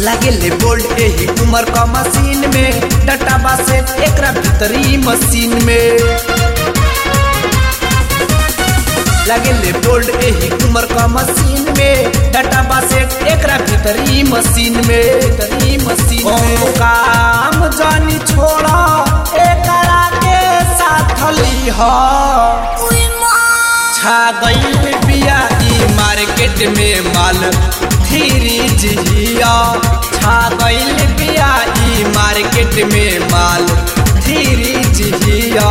लागेले बोल्ट एही उमर का मशीन में डटाबा से एकरा भीतरी मशीन में लागेले बोल्ट एही उमर का मशीन में डटाबा से एकरा भीतरी मशीन में भीतरी मशीन में काम जानी छोड़ा एकरा के साथ लीहा उई माँ छा गईल बिया ई मार्केट में माल धीरी जिया छा गईल बिया ई मार्केट में माल धीरी जिया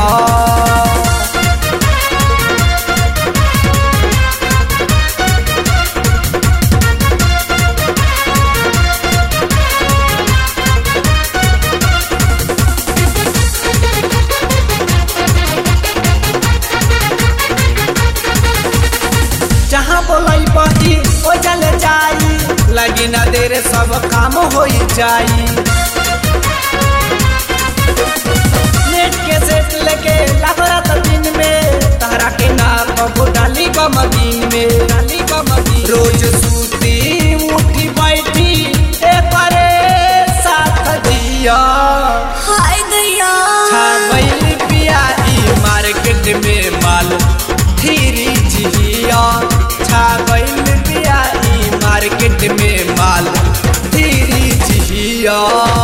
जहाँ बोलाई बही ओ जल जाई लगी ना देर सब काम हो जाई नेट के सेट लेके लागरत दिन में तहरा के ना कबो डाली का मदीन में डाली का मदीन रोज सूती उठी बैठी ए परे साथ दिया हाय दैया छा गईल बिया ई मार्केट में माल धीरी जिया छा गईल बिया ई मार्केट में माल धीरी जिया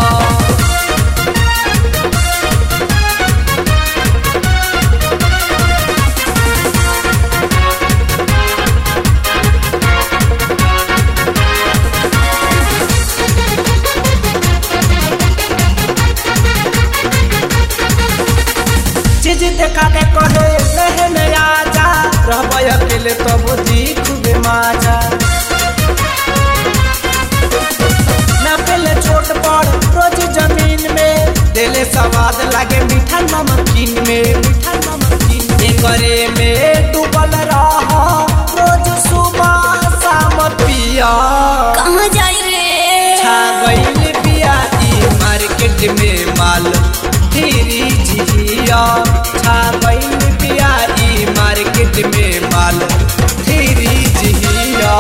चीज देखा के कहे रहन आजा रहब अकेले तब जी खूबे माजा ना पहले छोट बड़ रोज जमीन में दिले स्वाद लागे मीठा नमकीन में मीठा नमकीन एकरे में डूबल रह रोज सुबह शाम पिया कहाँ जाई रे छा गईल बिया ई मार्केट में माल धीरी जिया छा गईल बिया ई मार्केट में माल धीरी जिया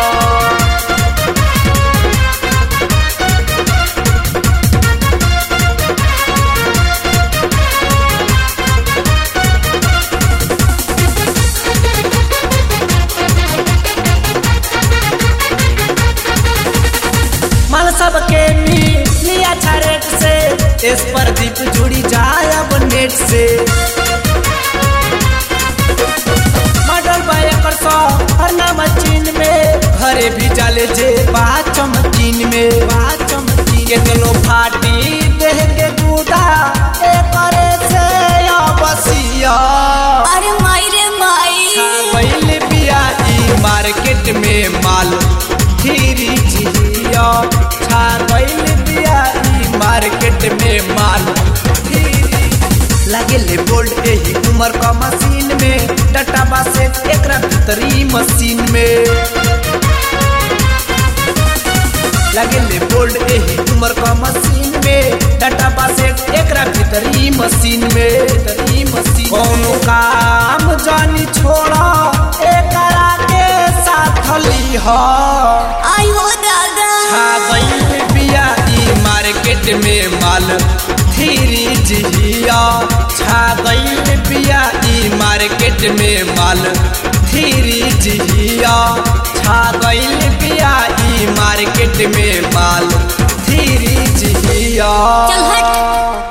माल सबके मिली अच्छा रेट से इस पर दीप जुड़ी जाए अब नेट से मॉडल बाय कर सौ हर नाम चीन में घरे भी जाले जे बात चमकीन में बात चमकीन के चलो फाटी देह के दूधा ए करे से या बसिया अरे माई रे माई पहले बिया ई मार्केट में माल धीरी जिया छा गईल बिया ई मार्केट में माल धीरी लागेले बोल्ट एही उमर का मशीन में डटाबा से एकरा भीतरी मशीन में लागेले बोल्ट एही उमर का मशीन में डटाबा से एकरा भीतरी मशीन में भीतरी मशीन कोनो काम जानी छोड़ा एकरा के साथ लीहा आई हो दादा छा गईल बिया ई मार्केट में माल धीरी जिया छा गईल बिया ई मार्केट में माल धीरी जिया छा गईल बिया ई मार्केट में माल धीरी जिया चल हट